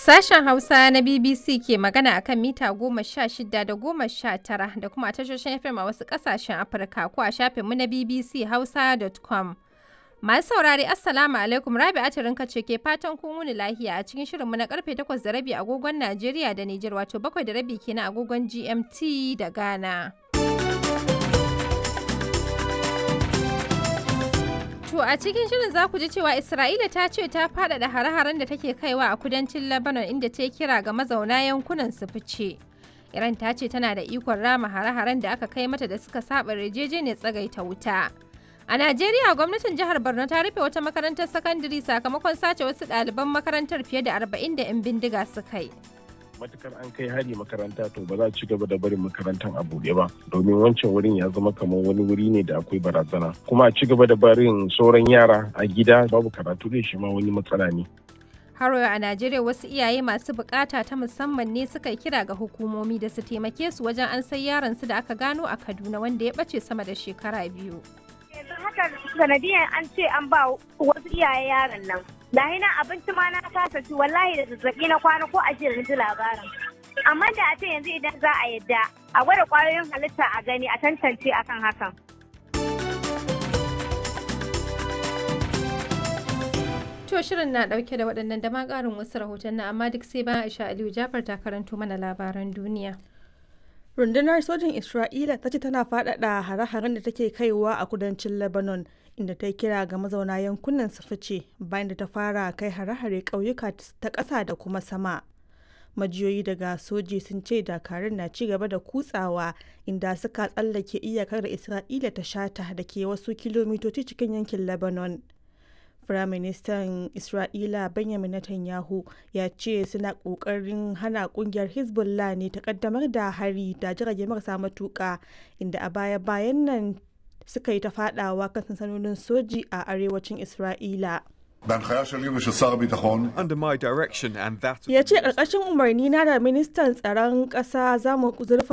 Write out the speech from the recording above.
Sashen Hausa na BBC ke magana a kan mita goma sha shida da goma sha tara da kuma a tashoshin FM a wasu ƙasashen Afirka ko a shafinmu na BBC Hausa.com. Masu saurari Assalamu alaikum Rabi Atirinka ce ke fatan kun wuni lahiya a cikin shirinmu na karfe takwas da rabi agogon Najeriya da Nijar wato bakwai da rabi kenan agogon GMT da Ghana. To a cikin shirin za ku ji cewa Isra'ila ta ce ta faɗaɗa hare-haren da take kaiwa a kudancin Lebanon inda ta kira ga mazauna yankunan su fice. Iran ta ce tana da ikon rama hare-haren da aka kai mata da suka saba yarjejeniyar tsagaita wuta. A Najeriya gwamnatin jihar Borno ta rufe wata makarantar sakandare sakamakon sace wasu ɗaliban makarantar fiye da arba'in da 'yan bindiga suka yi. matukar an kai hari makaranta to ba za a ci gaba da barin makarantar a buɗe ba domin wancan wurin ya zama kamar wani wuri ne da akwai barazana kuma a ci gaba da barin sauran yara a gida babu karatu da shi ma wani matsala ne Haro a Najeriya wasu iyaye masu bukata ta musamman ne suka kira ga hukumomi da su taimake su wajen an sai yaron su da aka gano a Kaduna wanda ya bace sama da shekara biyu. yanzu haka sanadiyar an ce an ba wasu iyaye yaron nan lahi na abinci ma na kasa ci wallahi da zazzabi na kwana ko a jiya ji labarin amma da a ce yanzu idan za a yadda a gwada kwayoyin halitta a gani a tantance akan hakan To shirin na dauke da waɗannan da ma ƙarin wasu rahoton amma duk sai bayan Aisha Aliyu Jafar ta karanto mana labaran duniya. rundunar sojin isra'ila ta ce tana faɗaɗa hare-haren da take kaiwa a kudancin lebanon inda ta kira ga mazauna yankunan su fice bayan da ta fara kai hare-hare ƙauyuka ta ƙasa da kuma sama majiyoyi daga soji sun ce dakarun na ci gaba da kutsawa inda suka tsallake iyakar da isra'ila ta shata da ke wasu kilomitoci cikin yankin lebanon Firaministan Isra'ila Benjamin Netanyahu ya ce suna ƙoƙarin hana ƙungiyar Hezbollah ne ta ƙaddamar da hari da jirage marasa matuƙa inda a baya-bayan nan suka yi ta faɗawa kan sansanonin soji a arewacin Isra'ila. בהנחיה שלי ושל שר הביטחון, Under my direction and that of Ya ce ƙarƙashin umarni na da ministan tsaron ƙasa za mu zurfa